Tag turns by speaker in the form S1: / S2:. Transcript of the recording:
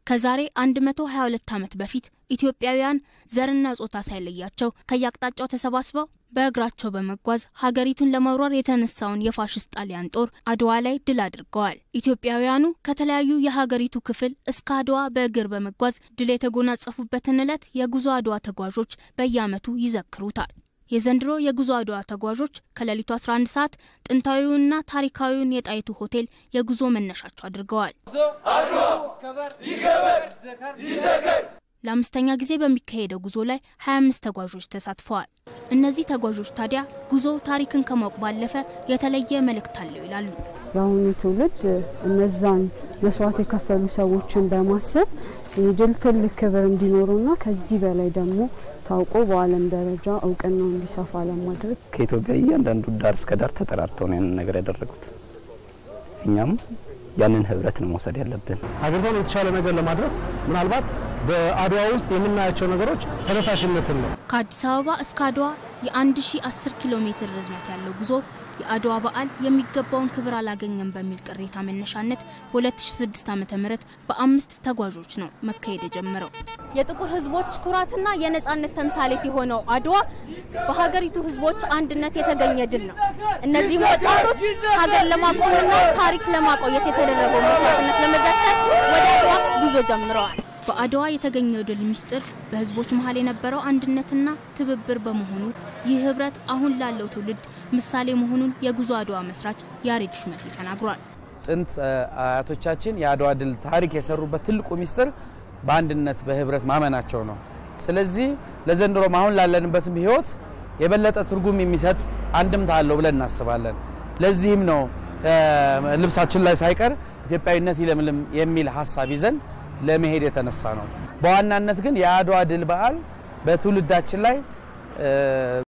S1: ከዛሬ 122 ዓመት በፊት ኢትዮጵያውያን ዘርና ጾታ ሳይለያቸው ከየአቅጣጫው ተሰባስበው በእግራቸው በመጓዝ ሀገሪቱን ለመውረር የተነሳውን የፋሽስት ጣሊያን ጦር አድዋ ላይ ድል አድርገዋል። ኢትዮጵያውያኑ ከተለያዩ የሀገሪቱ ክፍል እስከ አድዋ በእግር በመጓዝ ድል የተጎናጸፉበትን ዕለት የጉዞ አድዋ ተጓዦች በየዓመቱ ይዘክሩታል። የዘንድሮ የጉዞ አድዋ ተጓዦች ከሌሊቱ 11 ሰዓት ጥንታዊውንና ታሪካዊውን የጣይቱ ሆቴል የጉዞ መነሻቸው አድርገዋል። ለአምስተኛ ጊዜ በሚካሄደው ጉዞ ላይ 25 ተጓዦች ተሳትፈዋል። እነዚህ ተጓዦች ታዲያ ጉዞው ታሪክን ከማወቅ ባለፈ የተለየ መልእክት አለው ይላሉ።
S2: የአሁኑ ትውልድ እነዛን መስዋዕት የከፈሉ ሰዎችን በማሰብ የድል ትልቅ ክብር እንዲኖሩና ከዚህ በላይ ደግሞ ታውቆ በዓለም ደረጃ እውቅናው እንዲሰፋ ለማድረግ
S3: ከኢትዮጵያ እያንዳንዱ ዳር እስከ ዳር ተጠራርተው ነው ያንን ነገር ያደረጉት። እኛም ያንን ህብረት ነው መውሰድ ያለብን።
S4: ሀገሪቷን የተሻለ ነገር ለማድረስ ምናልባት በአድዋ ውስጥ የምናያቸው ነገሮች ተነሳሽነትን ነው።
S1: ከአዲስ አበባ እስከ አድዋ የ1010 ኪሎ ሜትር ርዝመት ያለው ጉዞ የአድዋ በዓል የሚገባውን ክብር አላገኘም በሚል ቅሬታ መነሻነት በ2006 ዓ.ም በአምስት ተጓዦች ነው መካሄድ የጀመረው።
S5: የጥቁር ህዝቦች ኩራትና የነጻነት ተምሳሌት የሆነው አድዋ በሀገሪቱ ህዝቦች አንድነት የተገኘ ድል ነው። እነዚህም ወጣቶች ሀገር ለማቆምና ታሪክ ለማቆየት የተደረገው መስዋዕትነት ለመዘከር ወደ አድዋ ጉዞ ጀምረዋል።
S1: በአድዋ የተገኘው ድል ሚስጥር በህዝቦች መሀል የነበረው አንድነትና ትብብር በመሆኑ ይህ ህብረት አሁን ላለው ትውልድ ምሳሌ መሆኑን የጉዞ አድዋ መስራች ያሬድ ሹመቴ ተናግሯል።
S6: ጥንት አያቶቻችን የአድዋ ድል ታሪክ የሰሩበት ትልቁ ሚስጥር በአንድነት በህብረት ማመናቸው ነው። ስለዚህ ለዘንድሮም አሁን ላለንበትም ህይወት የበለጠ ትርጉም የሚሰጥ አንድምታ አለው ብለን እናስባለን። ለዚህም ነው ልብሳችን ላይ ሳይቀር ኢትዮጵያዊነት ይለምልም የሚል ሀሳብ ይዘን ለመሄድ የተነሳ ነው። በዋናነት ግን የአድዋ ድል በዓል በትውልዳችን ላይ